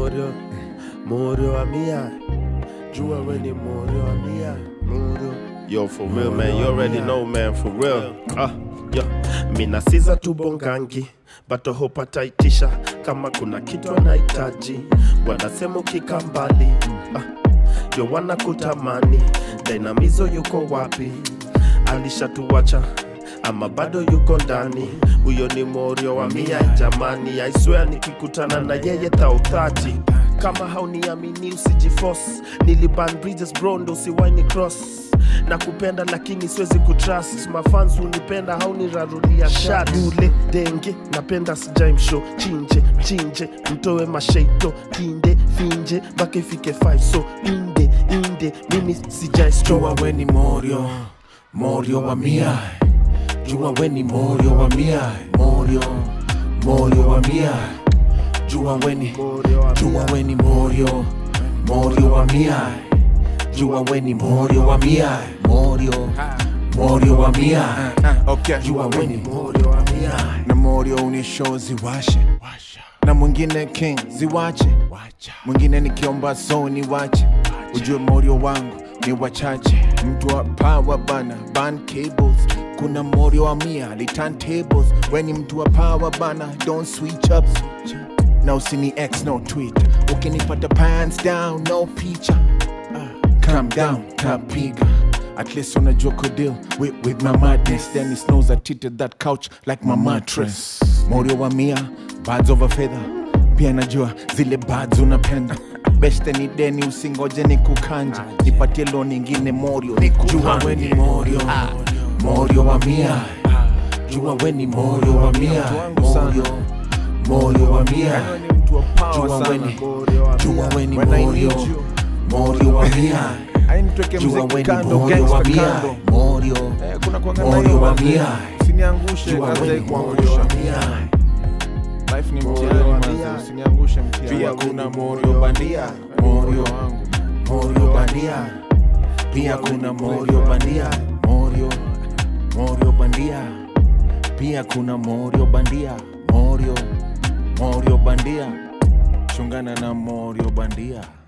morio morio wa mia jua we ni morio wa mia morio Yo, for real, man. You already know, man. For real. Ah, yo. Mina siza tu bongangi bato hopataitisha kama kuna kitu anahitaji wanasema ukika mbali ah, yo wanakutamani dainamizo yuko wapi alishatuwacha ama bado yuko ndani huyo ni morio wa mia jamani aiswea nikikutana na yeye thautati kama hauniamini usijifos niliban bridges bro ndo usiwaini cross na kupenda lakini siwezi kutrust mafans hunipenda haunirarulia shat ule denge napenda sijaimsho chinje chinje mtoe masheito kinde finje mpaka ifike 5 so inde inde mimi sijaistro Jua we ni morio, morio wa mia. Jua we ni morio wa mia, morio, morio wa mia. Jua we ni, jua we ni morio, morio wa mia. Jua we ni morio wa mia, morio, morio wa mia. Okay. Jua we ni morio wa mia. na morio unisho ziwashe na mwingine king ziwache mwingine nikiomba so ni wache ujue morio wangu ni wachache mtu wa power bana ban cables kuna morio wa mia litan tables weni mtu wa power bana don't switch up na usini x no tweet ukinipata pants down no picha calm down tapiga at least unajua kudeal with, with my madness then it knows I treated that couch like my mattress morio wa mia bads over feather pia najua zile bads unapenda beste ni deni usingoje ni kukanja nipatie lo nyingine morio Jua we ni morio, morio wa mia. Jua we ni morio wa mia, morio, morio wa mia. Jua we ni, jua we ni When I morio, need you. morio wa mia. ainitweke Jua we mziki ni kando morio wa gangsta mia, kando morio, Eh, kuna kuanga na morio hiyo wa mambo. mia. usiniangushe Jua kazi we ni morio kuangusha wa mia. life ni Morio mtihani wa manze, mia. usiniangushe mtihani Pia Hakuna kuna morio bandia morio wangu morio bandia. Pia kuna morio bandia, morio, morio bandia. Pia kuna morio bandia, morio, morio bandia. chungana na morio bandia